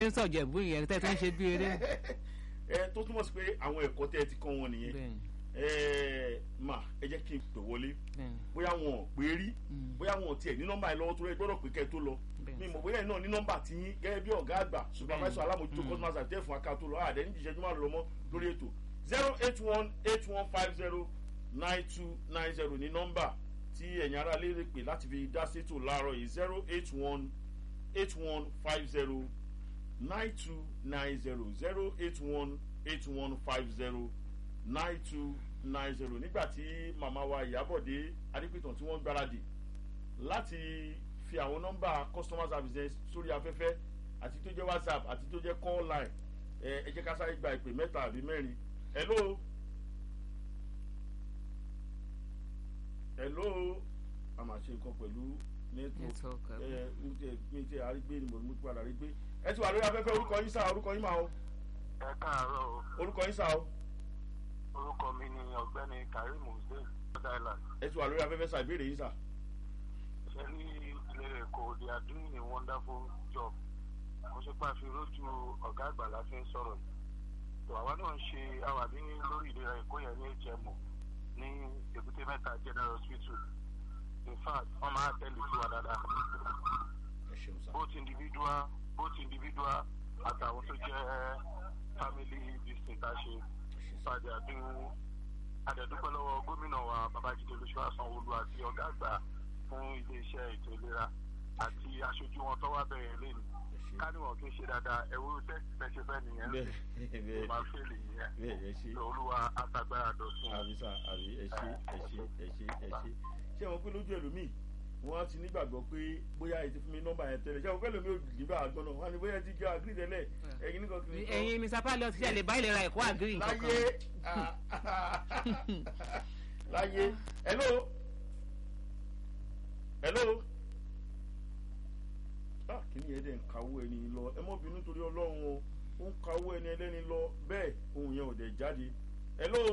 ń sọ̀jẹ̀bú yẹn tẹ́ tó ń ṣe bí eré. ẹ tó túmọ̀ sí pé àwọn ẹ̀kọ́ tẹ́ ẹ ti kọ́ wọn nìyẹn bẹ́ẹ̀ni ẹ mà ẹ jẹ́ kí n pè wọlé bẹ́ẹ̀ni bóyá wọn ò pé rí Mm. bóyá wọn ò tiẹ̀ ní nọ́mbà yẹn lọ́wọ́ tó rẹ gbọ́dọ̀ pé kẹ́ ẹ tó lọ Bẹ́ẹ̀ni. mi mọ̀ bóyá ẹ̀ náà ní nọ́mbà tí yín gẹ́gẹ́ bí ọ̀gá àgbà supervisor alámòjútó customer service tẹ́ fún aká tó lọ àdé ní ìṣẹ́jú márùn lọ́mọ́ lórí ètò zero eight one eight one five zero nine two nine zero ní nọ́mbà tí ẹ̀yin ará lè rè pé láti fi dá sétò láàárọ̀ yìí zero eight one eight one five zero nine two nine zero zero eight one eight one five zero nine two nine zero nígbà tí màmá wa ìyábọ̀dé adépìtàn tí wọ́n gbáradì láti fi àwọn nọ́mbà customer service sórí afẹ́fẹ́ àti tó jẹ́ whatsapp àti tó jẹ́ call line ẹ ẹ jẹ́ ká sáré gba ìpè mẹ́ta àbí mẹ́rin hello hello a máa ṣe nǹkan pẹ̀lú network Network, ẹ ẹ mi ti àrígbé ni mo mú padà rí gbé ẹ ti wà lórí afẹ́fẹ́ orúkọ yín sá orúkọ yín máa o ẹ káàárọ̀ o orúkọ yín sá o orúkọ mi ni ọ̀gbẹ́ni karim hussein rhode island ẹ ti wà lórí afẹ́fẹ́ sá ìbéèrè yín sá. ṣe ní ilé ẹ̀kọ́ they are doing a wonderful job mo ṣe pé a fi rójú ọ̀gá àgbà la fi ń sọ̀rọ̀ yìí tó àwa náà ń ṣe àwà ní lórí ìlera ẹ̀kọ́ yẹn ní hmo ní èbúté mẹ́ta general hospital in fact wọ́n máa tẹ́lẹ̀ sí wa dáadáa ẹ ṣeun sá. both individual both individual àtàwọn tó jẹ́ family district àṣe ìpàdé àdéhùn àdẹ̀dúpẹ́ lọ́wọ́ gómìnà wa babájídé olúṣọwá sanwóolu àti ọ̀gá àgbà fún iléeṣẹ́ ètò ìlera àti aṣojú wọn tó wá bẹ̀rẹ̀ lẹ́nu káníwọ̀n kì í ṣe dáadáa ẹ̀wọ́ tẹ́sí fẹ́ fẹ́ nìyẹn bẹ́ẹ̀ ló bẹ́ẹ̀ máa fẹ́lẹ̀ yẹn bẹ́ẹ̀ ẹ ṣe. olúwa àtàgbára dọ̀tun àbí sá àbí ẹ ṣe ẹ ṣe ẹ ṣe ẹ ṣe ṣé wọn pé lójú ẹlòmíì wọn á ti nígbàgbọ́ pé bóyá ẹ ti fún mi nọ́mbà yẹn tẹ́lẹ̀ ṣé wọn pé ẹlòmíì ò nígbà àgbọn náà wọn á ní bóyá ẹ ti jẹ àgírí tẹ́lẹ̀ ẹ̀yin nìkan kiri kan. ẹ̀yin mr pilot ṣe lè bá ìlera ẹ̀kọ́ àgírí nǹkan láyé láyé hello hello ah kí ni ẹ dẹ̀ ń kawó ẹni lọ ẹ mọ́ bínú torí ọlọ́run o ó ń kawó ẹni ẹlẹ́ni lọ bẹ́ẹ̀ ohun yẹn ò dẹ̀ jáde hello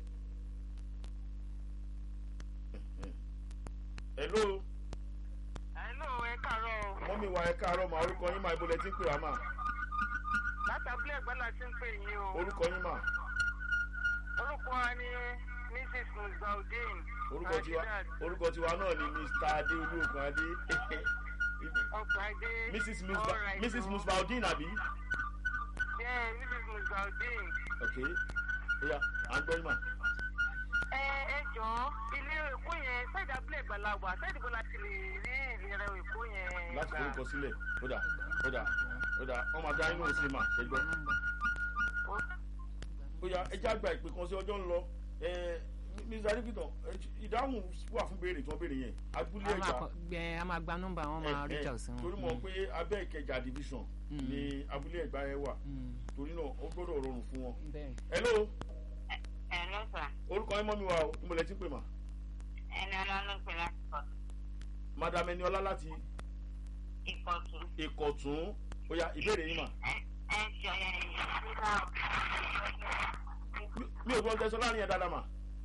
hello Hello, ẹ káàárọ̀ o. mọ́mí wa ẹ káàárọ̀ mà orúkọ yín mà ibodè tí ń pè wá mà Látàbílẹ̀ ẹ̀gbọ́n la ti ń pè yín o. orúkọ yín mà Orúkọ wa ni Mrs. Musbaudin. orúkọ tiwa orúkọ tiwa náà ni mr adéolú ogun adé Ọkọ̀ Adé. mrs musba All right, mrs o. musbaudin àbí Yeah, Mrs. Musbaudin. ok oya à ń gbọ́ yín mà Ẹ ẹ jọ̀ọ́, ilé Èkó yẹn, sáìdì abúlé ìgbàlagbà, sáìdì bó la ti lè rí ìlera Èkó yẹn. láti gbà? forúkọ sílẹ̀ ó dà ó dà ó dà wọ́n máa dá inú sí mà ṣẹ́gbọ́ oya ẹ já gba ìpè kan sí ọjọ́ ń lọ ẹ mr adipitan ìdáhùn wà fún béèrè tí wọ́n béèrè yẹn abúlé a máa ẹ̀gbá kọ- ẹ, a máa gba nọ́mbà wọn máa reach out sí wọn. torí mọ̀ pé abẹ́ ìkẹjà division Mm. ni abúlé ẹ̀gbá yẹn wà Mm, torí náà ó gbọ́dọ̀ rọrùn fún wọn. bẹ́ẹ̀ hello Ẹ lọ sà, orúkọ yín mọ́ mi wá o níbo lẹ ti pè mà ẹni ọlọ́run pè láti pọ̀ madam eniola láti ìkọ̀tún. ìkọ̀tún oya ìbéèrè yín mà Ẹ jọ yẹn nígbà Mi- mi ò gbọ́n tẹ́sán láàrin ẹ̀ dáadáa mà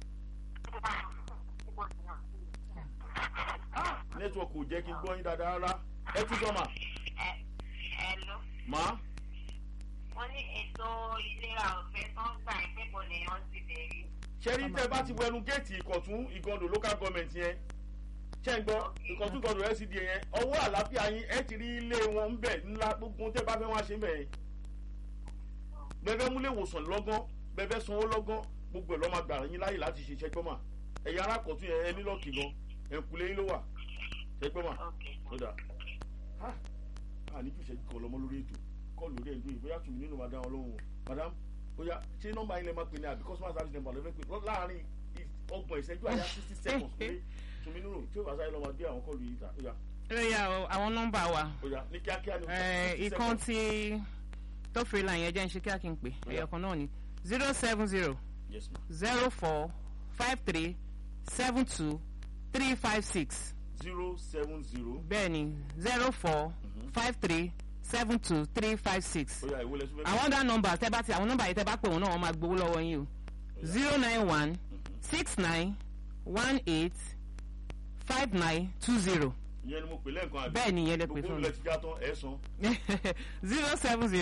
nẹ́tíwọ̀kì ò jẹ́ kí n gbọ́ yín dáadáa rárá ẹ tún sọ mà ẹ lọ. mà wọ́n ní ètò ìlera ọ̀fẹ́ tó ń gbà ìkẹ́kọ̀ọ́ lèèyàn ti bẹ̀rẹ̀. ṣẹ́rí tẹ́ bá ti wẹnu géètì ìkọ̀tún ìgọ̀ndò local government yẹn ṣẹ́ ń gbọ́ ìkọ̀tún ìgọ̀ndò LCDA yẹn ọwọ́ àlàáfíà yín ẹ ti rí ilé wọn ń bẹ̀ ńlá gbogbo tẹ́ bá fẹ́ wá ṣe ń bẹ̀ yẹn bẹ́ẹ̀ múlẹ̀ ìwòsàn lọ́gán bẹ́ẹ̀ sanwó lọ́gán gbogbo ẹ̀ lọ́ máa gbà yín láyè láti ṣe ṣẹ́gbọ́n mà ẹ̀yà arákọ̀tún yẹn ẹ nílọ́ọ̀kì gan ẹ̀kúlé yín ló wà ṣẹ́gbọ́n mà ó dà á à ní jùṣẹ́ kọ́ lọ́mọ lórí ètò kọ́ lórí ètò yìí bóyá tùmí nínú madam ọlọ́run o madam bóyá ṣé nọ́mbà yín lè máa pè ní àbí customer service number lọ́fẹ́ pé lọ́- láàárín ì- ọgbọ̀n ìṣẹ́jú àyà sixty seconds pé tùmí nínú tí ó bá sáré lọ́mọ gbé àwọn kọ́ọ̀lù yìí ta ó yá ó yá o àwọn nọ́mbà wa ó yá ní kíákíá ní ẹ, 60 ìkan seconds. tí tó fi la yẹn jẹ́ ń ṣe kí á kí n pè Ó yá. ẹ̀yọ̀kan náà ni zero seven zero yes ma zero four five three seven two three five six zero seven zero bẹ́ẹ̀ ni zero four five three seven two three five six ó yá ìwé lẹ́sùn fẹ́ àwọn other numbers tẹ́ bá ti àwọn nọ́mbà yìí tẹ́ bá pè wọ́n náà wọ́n máa gbowó lọ́wọ́ yín o zero nine one six nine one eight five nine two zero ìyẹn ni mo pè lẹ́ẹ̀kan àbí bẹ́ẹ̀ ni ìyẹn lè pè gbogbo fún olùlẹ̀ ti já tán ẹ̀ san mi zero seven zero.